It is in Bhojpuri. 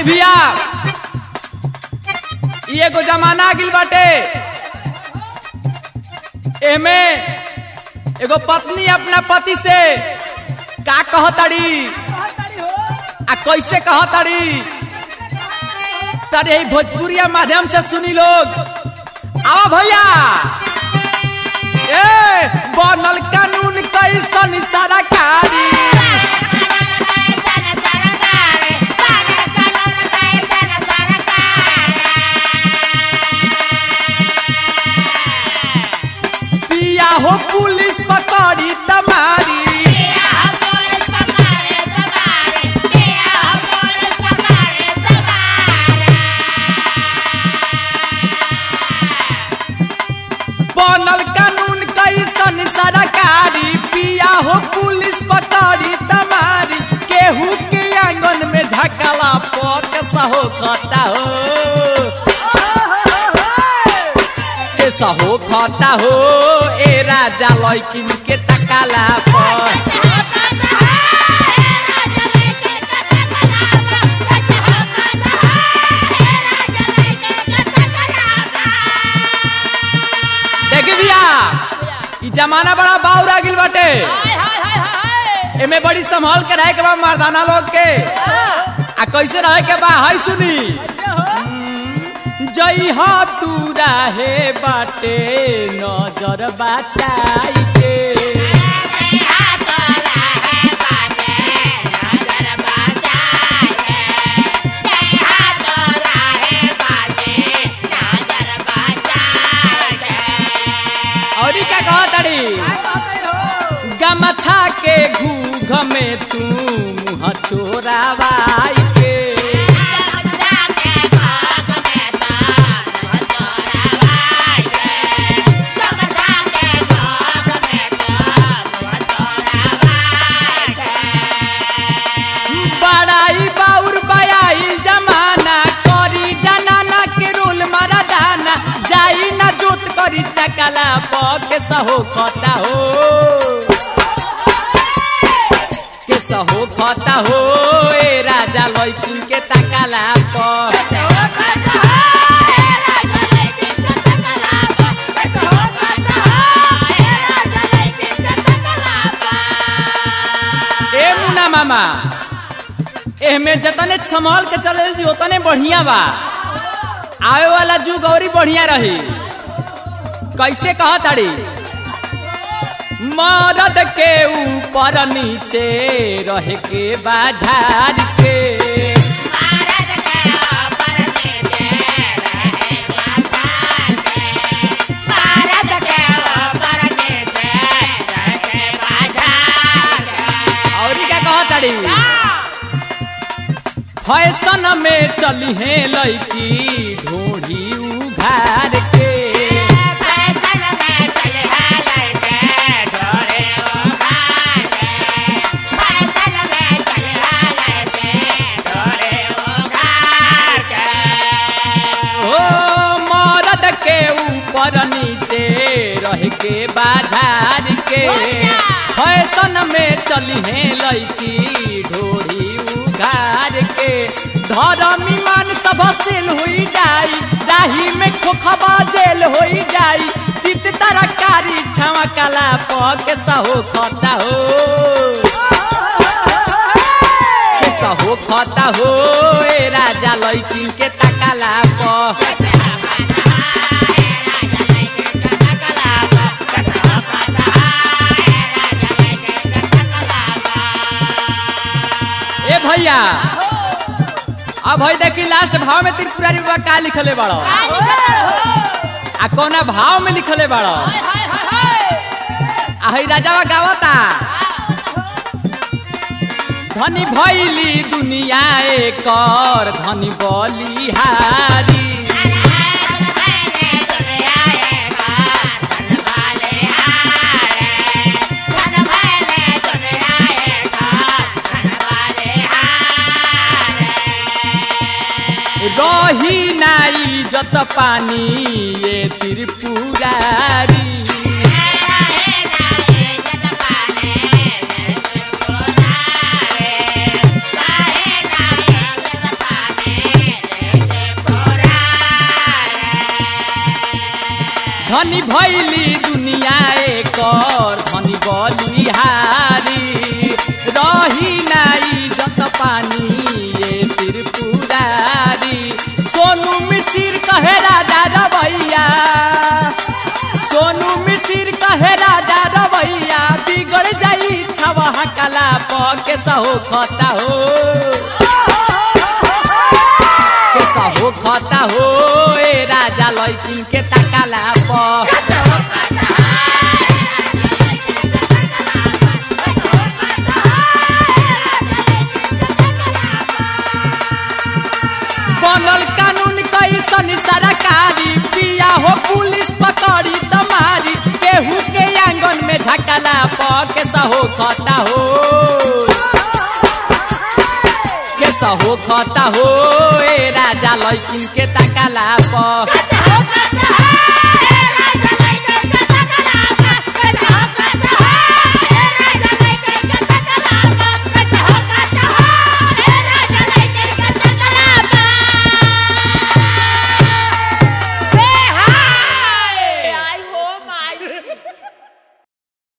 भैया ई एगो जमाना आ गिल बाटे एमे एगो पत्नी अपना पति से का कहताड़ी आ कैसे कहताड़ी तारे भोजपुरिया माध्यम से सुनी लोग आओ भैया ए बनल कानून कैसन सरकारी पिया हो पुलिस पकड़ी तमारी बनल कानून कैसन सरकारी पिया हो पुलिस पकड़ी तमारी केहू के आंगन में झकला पक सहो खता हो के सहो खता हो ए राजा लैकिन के तकाला पर देखी भैया ई जमाना बड़ा बाउर आ गिल बाटे एमे बड़ी संभाल के रहे के बा मर्दाना लोग के आ कैसे रहे के बा है सुनी जई हा तू रहे बाटे नजर बचाई के और ई का कह ताड़ी गमछा के घूघ में तू मुँह चोरावाई के बड़ाई बाउर बयाई जमाना करी जनाना के रोल मारा दाना जाई ना जोत करी चकला पके सहो खता हो के सहो खता हो ए राजा लैकिन के तकला पर ए मुना मामा एहमे जतने संभाल के चले जी उतने बढ़िया बा आवे वाला जुग औरी बढ़िया रही कैसे कह ताड़ी मरद के ऊपर नीचे रहे के बाजार के और क्या कह ताड़ी फैशन में चली है लड़की ढोढ़ी उघार के ओ मरद के ऊपर नीचे रह के बाजार के फैशन में चली है लड़की ढोरी उघार के धर्म ईमान सब सेल हुई जाई राही में खोखबा जेल हुई जाई तित तरकारी छावा कला पक सहो खता हो सहो खता हो ए राजा लैकिन के तकाला प ए भैया अब भाई देखी लास्ट भाव में त्रिपुरारी बाबा का लिखले बाड़ो आ कौना भाव में लिखले बाड़ो आ हई राजावा गावता धनी भैली दुनिया एकर धनी बलिहारी रही नाई जत पानी ये त्रिपुरारी धनी भैली दुनिया एकर धनी बलिहारी रही नाई जत पानी ये त्रिपुरारी सोनू मिसिर कहे राजा रवैया सोनू मिसिर कहे राजा रवैया बिगड़ जाई छवा कला के सहो खता हो के सहो खता हो ए राजा लैकिन के तकाला प बनल कानून कैसन सरकारी पिया हो पुलिस पकड़ी तमारी केहू के आंगन में झकला प के सहो खता हो के सहो खता हो ए राजा लैकिन के तकाला प